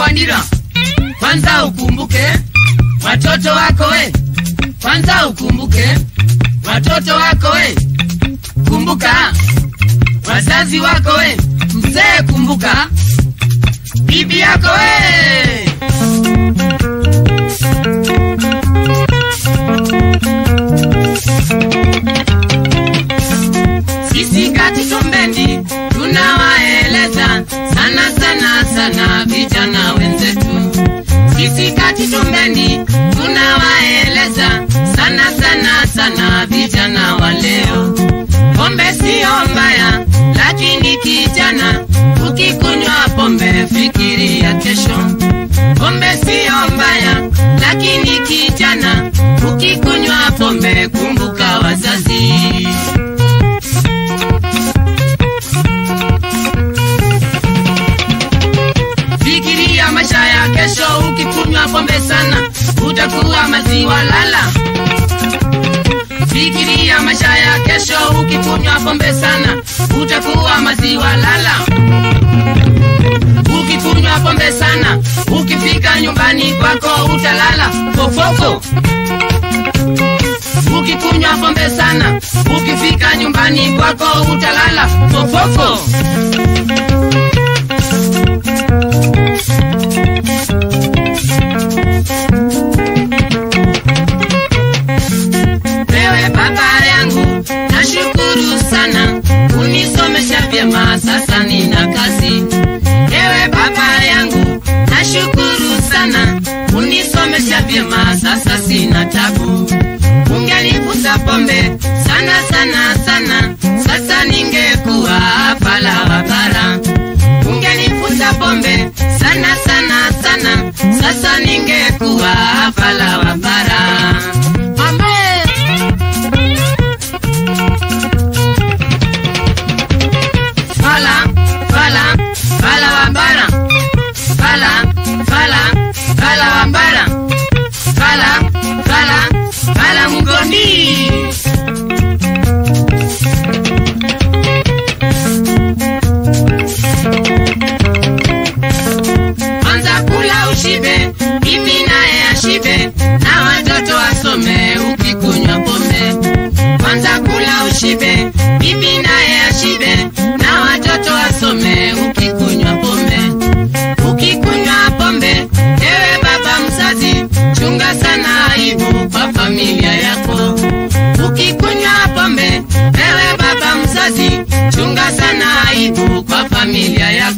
Wandira, kwanza ukumbuke watoto wako we, kwanza ukumbuke watoto wako we, kumbuka wazazi wako we, mzee kumbuka bibi yako we. Sisi kati Tumbendi tunawaeleza sana sana sana vijana wenzetu. Sisi kati Tumbendi tunawaeleza sana sana sana vijana wa leo. Pombe sio mbaya, lakini kijana, ukikunywa pombe fikiria kesho. Pombe sio mbaya, lakini kijana, ukikunywa pombe kumbuka wazazi. Fikiria maisha ya kesho, ukikunywa pombe sana utakuwa maziwa lala. Fikiria maisha ya kesho, ukikunywa pombe sana utakuwa maziwa lala. Ukikunywa pombe sana, ukifika nyumbani kwako utalala fofofo. Ukikunywa pombe sana, ukifika nyumbani kwako utalala fofofo. Wewe baba yangu, nashukuru sana unisomesha vyema, sasa nina kazi. Ewe baba yangu, nashukuru sana unisomesha vyema, sasa sina tabu. Ungenivuta pombe sana sana sana, sasa ningekuwa fala wa bara. Ungenivuta pombe sana sana sana, sasa ningekuwa fala wa bara. Pombe. Fala, fala, fala wambara. Fala, fala, fala wambara. Fala, fala, fala mgondi. Kwanza kula ushibe, mimi naye ashibe, na watoto wasome ukikunywa pombe. Kwanza kula ushibe, mimi naye ashibe, na watoto wasome ukikunywa pombe. Ukikunywa pombe, ewe baba mzazi, chunga sana aibu kwa familia yako. Ukikunywa pombe, ewe baba mzazi, chunga sana aibu kwa familia yako.